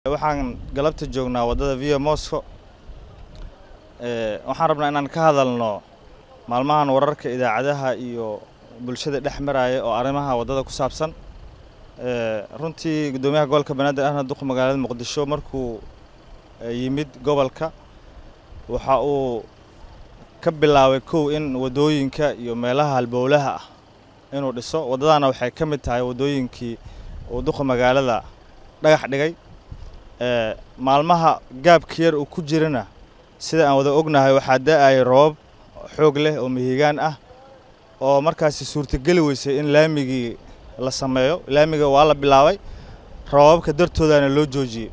waxaan galabta joognaa waddada via mosco waxaan rabnaa inaan ka hadalno maalmahan wararka idaacadaha iyo bulshada dhex maraya oo arrimaha waddada ku saabsan runtii guddoomiyaha gobolka banaadir ahna duqa magaalada muqdisho markuu yimid gobolka waxa uu ka bilaabay kow in waddooyinka iyo meelaha halbowlaha ah inuu dhiso waddadana waxay ka mid tahay waddooyinkii uu duqa magaalada dhagax dhigay maalmaha gaabka yar uu ku jirana sida aan wada ognahay waxaa da-ayay roobab xoog leh oo mihigaan ah oo markaasi suurtageli weysay in laamigii la sameeyo laamiga waa la bilaabay roobabka dartoodana loo joojiyey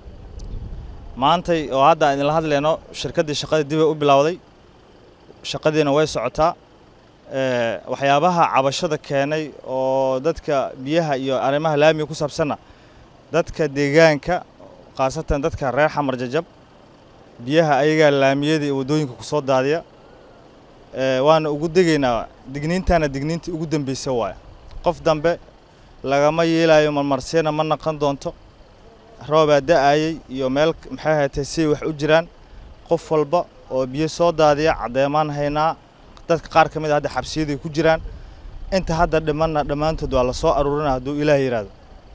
maantay oo hadda aan idinla hadlayno shirkaddii shaqadii dibay u bilowday shaqadiina way socotaa waxyaabaha cabashada keenay oo dadka biyaha iyo arrimaha laamiga ku saabsanna dadka deegaanka khaasatan dadka reer xamar jajab biyaha ayagaa laamiyada iyo waddooyinka ku soo daadiya waana ugu degaynaa digniintana digniintii ugu dambeysa waaya qof dambe lagama yeelayo marmarsiyana ma naqon doonto roobaa da-ayey iyo meel maxay ahaatee siay wax u jiraan qof walba oo biyo soo daadiya caddeemaan haynaa dadka qaar ka mid a hadda xabsiyaday ku jiraan inta hadda dhimanna dhammaantood waa la soo aruurina hadduu ilaah yidhaahdo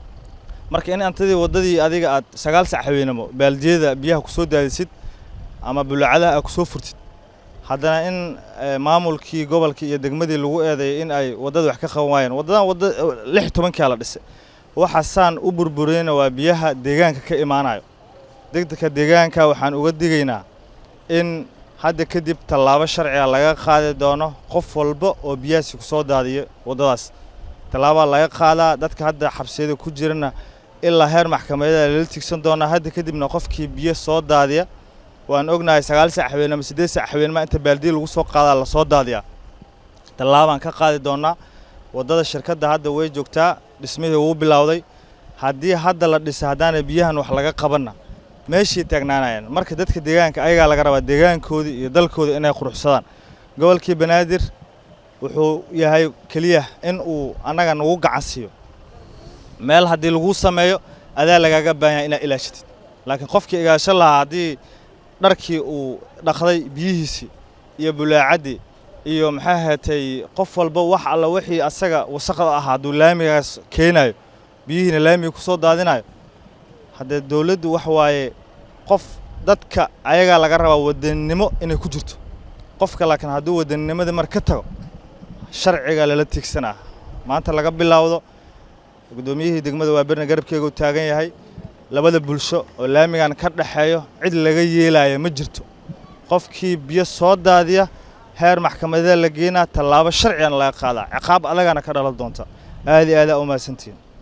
marka in antadii waddadii adiga aad sagaal sac haweenamo baaldiyada biyaha ku soo daadisid ama bulacadaha aad ku soo furtid haddana in maamulkii gobolkii iyo degmadii lagu eedeeyay in ay waddada wax ka qaban waayeen waddadan wadda lix tobankaa la dhisay waxa saan u burburiyeyna waa biyaha deegaanka ka imaanayo degdegka deegaanka waxaan uga digaynaa in hadda kadib tallaabo sharciga laga qaadi doono qof walba oo biyahaasi ku soo daadiyo waddadaas tallaabaa laga qaadaa dadka hadda xabsiyada ku jirana ilaa heer maxkamadyada lala tigsan doonaa hadda kadibna qofkii biyo soo daadiya waan ognahay sagaal sac haween ama siddeed sac haweenma inta baaldiya lagu soo qaadaa lasoo daadiyaa tallaabaan ka qaadi doonaa waddada shirkadda hadda way joogtaa dhismihii wuu bilowday haddii hadda la dhisa haddaana biyahan wax laga qabanna meeshii taagnaanayaan marka dadka deegaanka ayagaa laga rabaa deegaankoodii iyo dalkooda inay quruxsadaan gobolkii banaadir wuxuu yahay keliya in uu annaga nagu gacan siiyo meel haddii laguu sameeyo adaa lagaaga baahanya inaad ilaashatid laakiin qofkii igaasho lahaa haddii dharkii uu dhaqday biyihiisii iyo bulaacaddii iyo maxay ahaatay qof walba wax alla wixii asaga wasaqda ahaa hadduu laamigaas keenayo biyihiina laamiga ku soo daadinayo haddee dowladdu wax waaye qof dadka ayagaa laga rabaa wadannimo inay ku jirto qofka laakiin hadduu wadanninimadii mar ka tago sharciga lala tiigsanaa maanta laga bilowdo guddoomiyihii degmada waa berna garabkeega u taagan yahay labada bulsho oo laamigan ka dhexeeyo cid laga yeelaya ma jirto qofkii biyo soo daadiya heer maxkamadada la geenaa tallaabo sharcigana laga qaadaa ciqaab adagana ka dhalan doonta aad iyo aadaa u mahadsantihiin